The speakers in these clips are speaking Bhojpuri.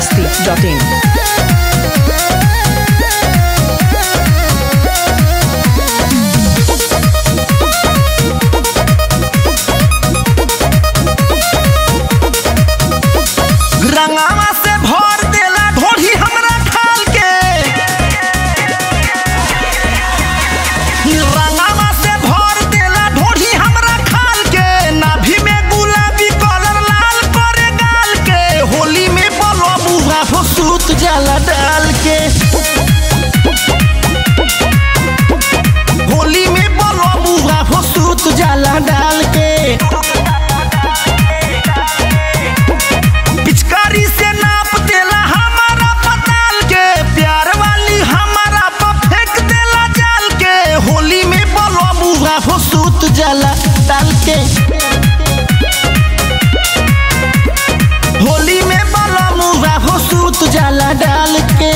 masti.in. रंगावा से भर देला ढोढ़ी हमरा खाल के रंगावा से भर देला ढोढ़ी हमरा खाल के नाभि में गुलाबी कलर लाल करे गाल के होली में बलो बुआ हो सूत जाला डाल के होली में बलो बुआ हो सूत जाला डाल के पिचकारी से नाप देला हमारा पताल के प्यार वाली हमारा पर फेंक देला जाल के होली में बोलो मुहा हो सूत जाला डाल के होली में बोलो मुहा हो सूत जाला डाल के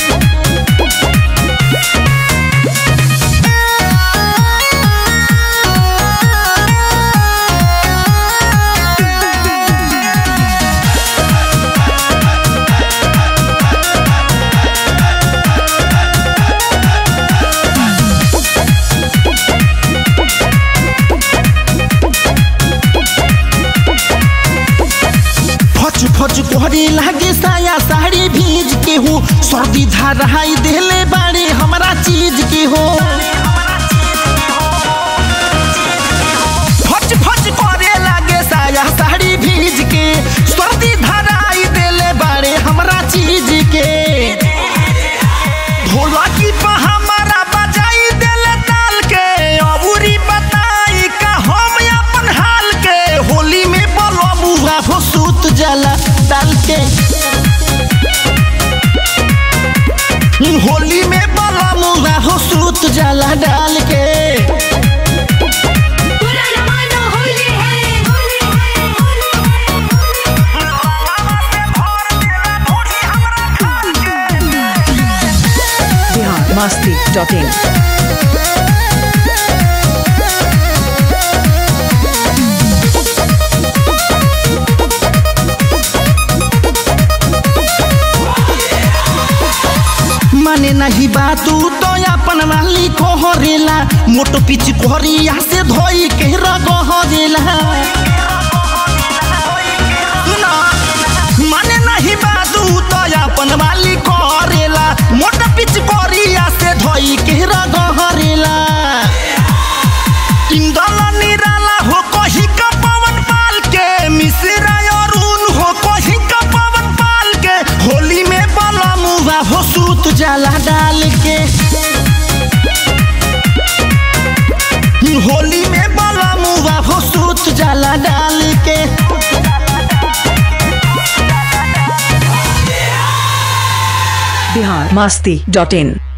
फच फच कोहरे लागे साया साड़ी भीज के हो सर्दी धाराई देले बाड़े हमरा चीज के हो फच फच करे लागे साया साड़ी भीज के सर्दी धाराई देले बाड़े हमरा चीज के ढोलकी पर हमारा बजाई देले ताल के अबूरी बताई का हम अपन हाल के होली में बोलो बुआ हो सूत जाला डाल के होली में बोलो मुआ हो सूत जाला डाल के पूरा जमाना होली है होली है होली Bihar masti.in. माने नहीं बातू तो अपन वाली कोहरेला मोटो पिच कोहरिया से धोई के रगहरेला सुना माने नहीं बातू तो अपन वाली कोहरेला मोटो पिच कोहरिया से धोई के रगहरेला इंदल निराला हो कही का पवन पाल के मिश्रा अरुण हो कही का पवन पाल के होली में बला मुआ हो सूत जाला डाल के होली में बला मुआ हो सूत जाला डाल के Bihar masti.in.